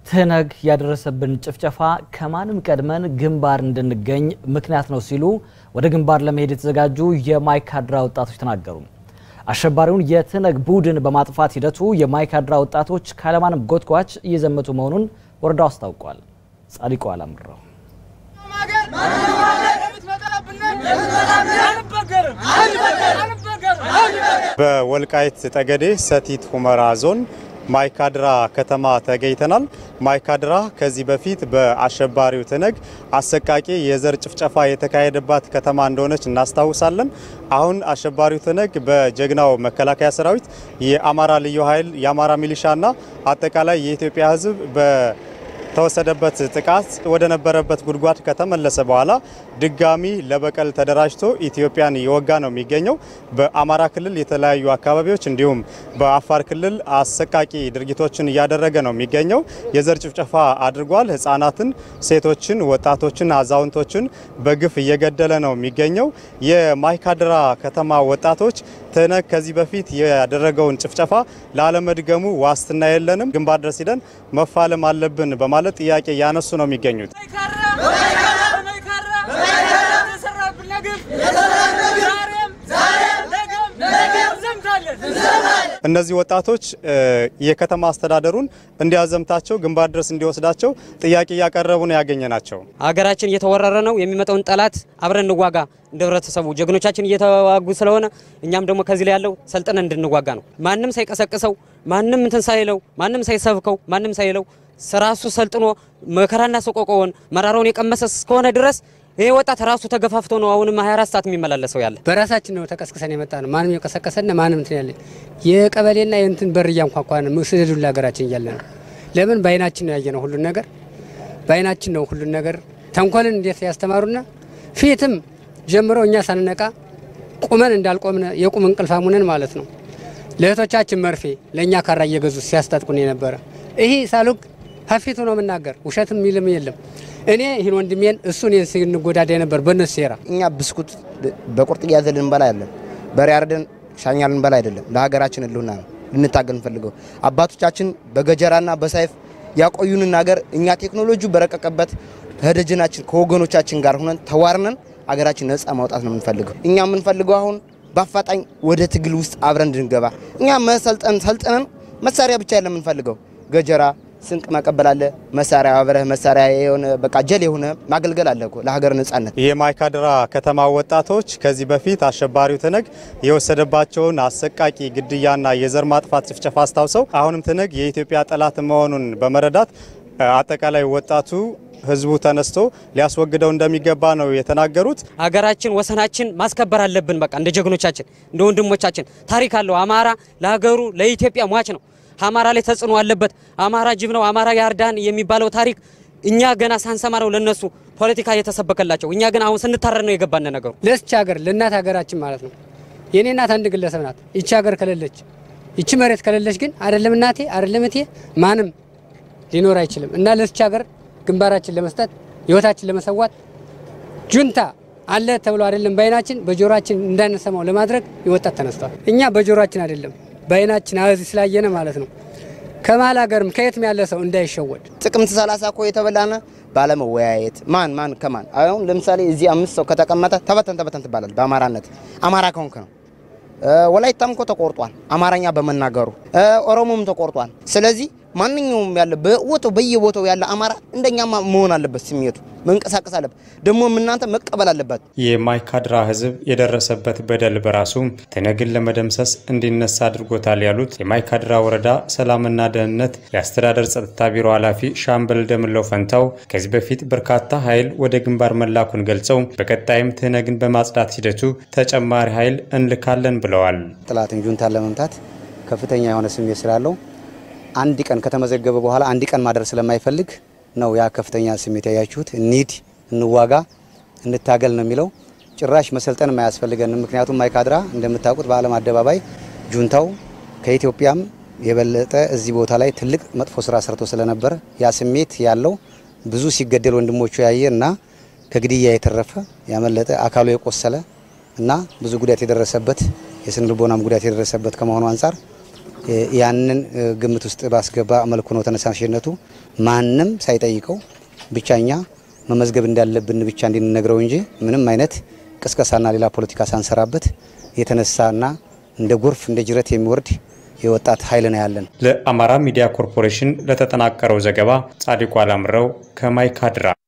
ትህነግ ያደረሰብን ጭፍጨፋ ከማንም ቀድመን ግንባር እንድንገኝ ምክንያት ነው ሲሉ ወደ ግንባር ለመሄድ የተዘጋጁ የማይካድራ ወጣቶች ተናገሩ። አሸባሪውን የትህነግ ቡድን በማጥፋት ሂደቱ የማይካድራ ወጣቶች ካለማንም ጎትጓች እየዘመቱ መሆኑን ወረዳው አስታውቋል። ጻዲቁ አላምረው በወልቃይት ጠገዴ ሰቲት ሁመራ ዞን ማይካድራ ከተማ ተገኝተናል። ማይካድራ ከዚህ በፊት በአሸባሪው ትህነግ አሰቃቂ የዘር ጭፍጨፋ የተካሄደባት ከተማ እንደሆነች እናስታውሳለን። አሁን አሸባሪው ትህነግ በጀግናው መከላከያ ሰራዊት፣ የአማራ ልዩ ኃይል፣ የአማራ ሚሊሻና አጠቃላይ የኢትዮጵያ ሕዝብ በተወሰደበት ጥቃት ወደ ነበረበት ጉድጓድ ከተመለሰ በኋላ ድጋሚ ለበቀል ተደራጅቶ ኢትዮጵያን እየወጋ ነው የሚገኘው። በአማራ ክልል የተለያዩ አካባቢዎች እንዲሁም በአፋር ክልል አሰቃቂ ድርጊቶችን እያደረገ ነው የሚገኘው። የዘር ጭፍጨፋ አድርጓል። ህጻናትን፣ ሴቶችን፣ ወጣቶችን፣ አዛውንቶችን በግፍ እየገደለ ነው የሚገኘው። የማይካድራ ከተማ ወጣቶች ትህነግ ከዚህ በፊት ያደረገውን ጭፍጨፋ ላለመድገሙ ዋስትና የለንም፣ ግንባር ድረስ ሂደን መፋለም አለብን በማለት ጥያቄ እያነሱ ነው የሚገኙት። እነዚህ ወጣቶች የከተማ አስተዳደሩን እንዲያዘምታቸው ግንባር ድረስ እንዲወስዳቸው ጥያቄ እያቀረቡ ነው ያገኘ ናቸው። ሀገራችን እየተወረረ ነው። የሚመጣውን ጠላት አብረን እንዋጋ። እንደ ህብረተሰቡ ጀግኖቻችን እየተዋጉ ስለሆነ እኛም ደግሞ ከዚህ ላይ ያለው ሰልጥነን እንድንዋጋ ነው። ማንም ሳይቀሰቅሰው፣ ማንም እንትን ሳይለው፣ ማንም ሳይሰብከው፣ ማንም ሳይለው ራሱ ሰልጥኖ መከራና ሰቆቆውን መራራውን የቀመሰ እስከሆነ ድረስ ይሄ ወጣት ራሱ ተገፋፍቶ ነው አሁንም 24 ሰዓት የሚመላለሰው ያለ። በራሳችን ነው ተቀስቅሰን የመጣ ነው። ማንም የቀሰቀሰን ማንም እንትን ያለ የቀበሌና የእንትን በር እያንኳኳን ስደዱ ለሀገራችን እያለ ነው። ለምን በአይናችን ነው ያየነው ሁሉን ነገር በአይናችን ነው ሁሉን ነገር ተንኮልን እንዴት ያስተማሩና ፊትም ጀምሮ እኛ ሳንነቃ ቁመን እንዳልቆምን የቁም እንቅልፋሙንን ማለት ነው። ለእህቶቻችን መርፌ ለእኛ ካራ እየገዙ ሲያስታጥቁን የነበረ ይሄ ሳሉግ ሀፊቱ ነው የምናገር ውሸትም የሚልም የለም። እኔ ይህን ወንድሜን እሱ እኔን ስንጎዳዳ ነበር በእነሱ ሴራ። እኛ ብስኩት በቁርጥ እያዘ ልንበላ አይደለም፣ በሬ አርደን ሻኛ ልንበላ አይደለም። ለሀገራችን ህልውና ነው ልንታገል እንፈልገው። አባቶቻችን በገጀራና በሳይፍ ያቆዩንን ሀገር እኛ ቴክኖሎጂ በረቀቀበት ከደጀናችን ከወገኖቻችን ጋር ሆነን ተዋርነን ሀገራችን ነጻ ማውጣት ነው የምንፈልገው። እኛ የምንፈልገው አሁን በአፋጣኝ ወደ ትግል ውስጥ አብረን እንድንገባ እኛ መሰልጠን ሰልጥነን መሳሪያ ብቻ የለም የምንፈልገው ገጀራ ስንቅ መቀበል አለ። መሳሪያ አብረህ መሳሪያ የሆነ በቃ ጀል የሆነ ማገልገል አለ እኮ ለሀገር ነጻነት። የማይካድራ ከተማ ወጣቶች ከዚህ በፊት አሸባሪው ትህነግ የወሰደባቸውን አሰቃቂ ግድያና የዘር ማጥፋት ጭፍጨፋ አስታውሰው አሁንም ትህነግ የኢትዮጵያ ጠላት መሆኑን በመረዳት አጠቃላይ ወጣቱ ህዝቡ ተነስቶ ሊያስወግደው እንደሚገባ ነው የተናገሩት። ሀገራችን ወሰናችን ማስከበር አለብን። በቃ እንደ ጀግኖቻችን እንደ ወንድሞቻችን ታሪክ አለው። አማራ ለሀገሩ ለኢትዮጵያ ሟች ነው። አማራ ላይ ተጽዕኖ አለበት። አማራ ጅብ ነው፣ አማራ ያርዳን የሚባለው ታሪክ እኛ ገና ሳንሰማ ነው ለነሱ ፖለቲካ የተሰበከላቸው። እኛ ግን አሁን ስንታረድ ነው የገባን ነገሩ። ለስች ሀገር ለእናት ሀገራችን ማለት ነው። የኔ እናት አንድ ግለሰብ ናት። ይቺ ሀገር ከሌለች ይቺ መሬት ከሌለች ግን አይደለም እናቴ አይደለም እቴ ማንም ሊኖር አይችልም። እና ለስች ሀገር ግንባራችን ለመስጠት ህይወታችን ለመሰዋት ጁንታ አለ ተብሎ አይደለም በአይናችን በጆሮአችን እንዳንሰማው ለማድረግ የወጣት ተነስቷል። እኛ በጆሮአችን አይደለም በአይናችን አዚ ስላየነ ማለት ነው። ከመሀል ሀገርም ከየትም ያለ ሰው እንዳይሸወድ ጥቅምት 30 እኮ የተበላነ ባለመወያየት ማን ማን ከማን አሁን ለምሳሌ እዚህ አምስት ሰው ከተቀመጠ ተበተን ተበተን ትባላል። በአማራነት አማራ ከሆንክ ነው። ወላይታም እኮ ተቆርጧል አማርኛ በመናገሩ ኦሮሞም ተቆርጧል። ስለዚህ ማንኛውም ያለ በቦታው በየቦታው ያለ አማራ እንደኛ መሆን አለበት። ስሜቱ መንቀሳቀስ አለበት። ደግሞ እናንተ መቀበል አለበት። የማይካድራ ህዝብ የደረሰበት በደል በራሱ ትህነግን ለመደምሰስ እንዲነሳ አድርጎታል ያሉት የማይካድራ ወረዳ ሰላምና ደህንነት የአስተዳደር ጸጥታ ቢሮ ኃላፊ ሻምበል ደምለው ፈንታው ከዚህ በፊት በርካታ ኃይል ወደ ግንባር መላኩን ገልጸው በቀጣይም ትህነግን በማጽዳት ሂደቱ ተጨማሪ ኃይል እንልካለን ብለዋል። ጥላትን ጁንታን ለመምታት ከፍተኛ የሆነ ስሜት ስላለው አንድ ቀን ከተመዘገበ በኋላ አንድ ቀን ማደር ስለማይፈልግ ነው ያ ከፍተኛ ስሜት ያያችሁት። እንሂድ፣ እንዋጋ፣ እንታገል ነው የሚለው። ጭራሽ መሰልጠን አያስፈልገንም። ምክንያቱም ማይካድራ እንደምታውቁት በዓለም አደባባይ ጁንታው ከኢትዮጵያም የበለጠ እዚህ ቦታ ላይ ትልቅ መጥፎ ስራ ሰርቶ ስለነበረ ያ ስሜት ያለው ብዙ ሲገደል ወንድሞቹ ያየ እና ከግድያ የተረፈ ያመለጠ አካሉ የቆሰለ እና ብዙ ጉዳት የደረሰበት የስነ ልቦናም ጉዳት የደረሰበት ከመሆኑ አንጻር ያንን ግምት ውስጥ ባስገባ መልኩ ነው ተነሳሽነቱ። ማንም ሳይጠይቀው ብቻ እኛ መመዝገብ እንዳለብን ብቻ እንድንነግረው እንጂ ምንም አይነት ቅስቀሳና ሌላ ፖለቲካ ሳንሰራበት የተነሳና እንደ ጎርፍ እንደ ጅረት የሚወርድ የወጣት ኃይል ነው ያለን። ለአማራ ሚዲያ ኮርፖሬሽን ለተጠናቀረው ዘገባ ጻድቁ አላምረው ከማይካድራ